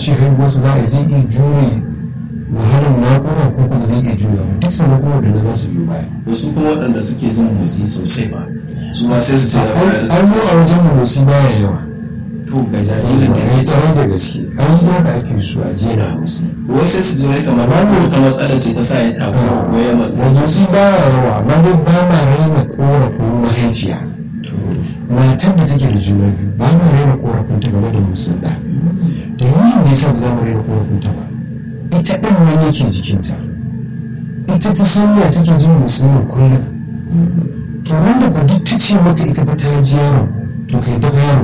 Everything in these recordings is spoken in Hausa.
ce haihuwarsa za a yi zai iya jure wahalar naƙuda ko kuma zai iya jure ba duk sannan kuma waɗanda za su biyo baya to su kuma waɗanda suke jin motsi sosai ba su ma sai su ce da fara an yi a wajen motsi baya yawa to ga jaririn da ya ya tsaye da gaske an yi haka ake so a jera motsi wai sai su ji wai kamar babu wata matsala ce ta sa ya tafi ko ya matsa motsi baya yawa amma dai ba ma raina korafin mahaifiya matar da take da juna biyu ba ma raina korafin ta game da motsin da dalilin da yasa ba za mu raina korafin ta ba ita ɗan nan yake jikinta ita ta sanya take jin motsin nan kullum to wanda ku duk ta ce maka ita ba ta ji yaro to kai daga yaro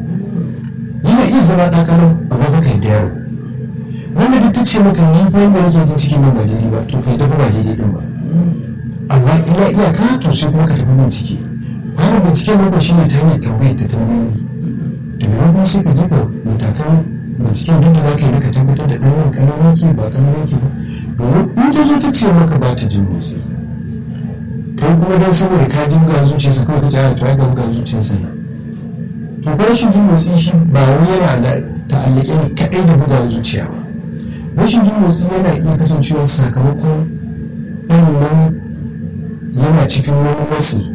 yana iya zama ɗakanin amma ka kai da yaro wanda duk ta ce maka ni fa yadda nake jin cikin nan ba daidai ba to kai daga ba daidai din ba amma ina iyaka to sai kuma ka tafi bincike fara binciken nan shi ne ta hanyar tambayar ta tambayoyi daga nan kuma sai ka je ka matakan binciken duk da za ka yi ka tabbatar da ɗan nan ƙaramin ke ba ƙaramin ke ba domin in ta zo ta ce maka ba ta jin motsi kai kuma dan saboda ka ji buga zuciyarsa kawai ka ce a to ai ga buga zuciyarsa na to ko rashin jin motsi shi ba wai yana da ta'allake ne kaɗai da buga zuciya ba rashin jin motsi yana iya kasancewa sakamakon ɗan nan yana cikin wani matsi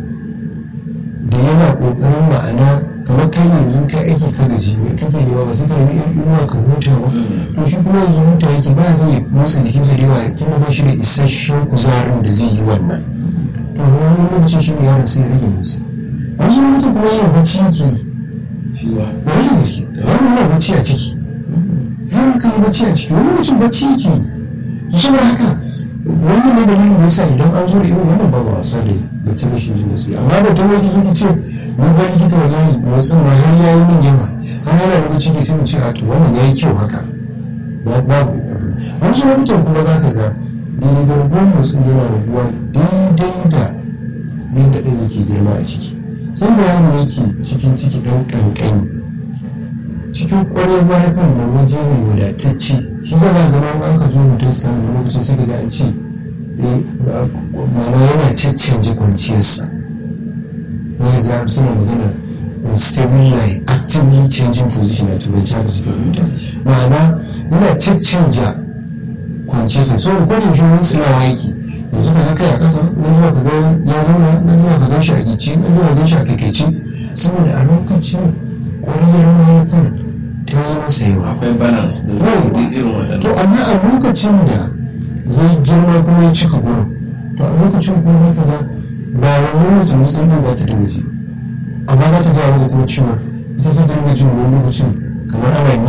da yana ƙoƙarin ma'ana kamar kai ne in kai aiki ka gaji mai kake nema ba sai ka nemi inuwa ka huta ba to shi kuma yanzu huta yake ba zai motsa jikinsa da yawa kuma ba shi da isasshen kuzarin da zai yi wannan to wani lokaci shi ne yaron sai ya rage motsi a wasu mutum kuma yana bacci yake shi ba wani da gaske yaro yana bacci a ciki yaro kan yi bacci a ciki wani lokacin bacci yake to saboda haka wannan ne dalilin da yasa idan an zo da irin wannan ba ba wasa da batun rashin jin motsi amma da ta wani likita ce ni ba likita wallahi motsin ma har ya yi min yawa har yana da ciki sai mu ce a to wannan ya yi kyau haka ba babu abu a wasu lokutan kuma za ka ga daidai da rabuwar motsin yana rabuwa daidai da yadda ɗan yake girma a ciki sun da yaro yake cikin ciki ɗan ƙanƙani cikin ƙwarar mahaifar da waje ne wadatacce shi za a gama an ka zo mutum su kama lokacin sai ka ji an ce mana yana caccanje kwanciyarsa za ka ga suna magana stable line actively changing position a turanci haka suke rubuta ma'ana yana caccanja kwanciyarsa so da kwanin shi wani tsilawa yake yanzu ka ga kai a ƙasa na zuwa ka ga ya zauna na zuwa ka gan shi a gici na zuwa gan shi a kaikaici saboda a lokacin ƙwariyar mahaifar ta yi masa yawa akwai balance da zai irin waɗannan to amma a lokacin da ya yi girma kuma ya cika gurin to a lokacin kuma haka ba ba wannan mutum mutum ɗin za ta dinga ji amma za ta gaya maka kuma ciwon ita ta dinga jin wani lokacin kamar ana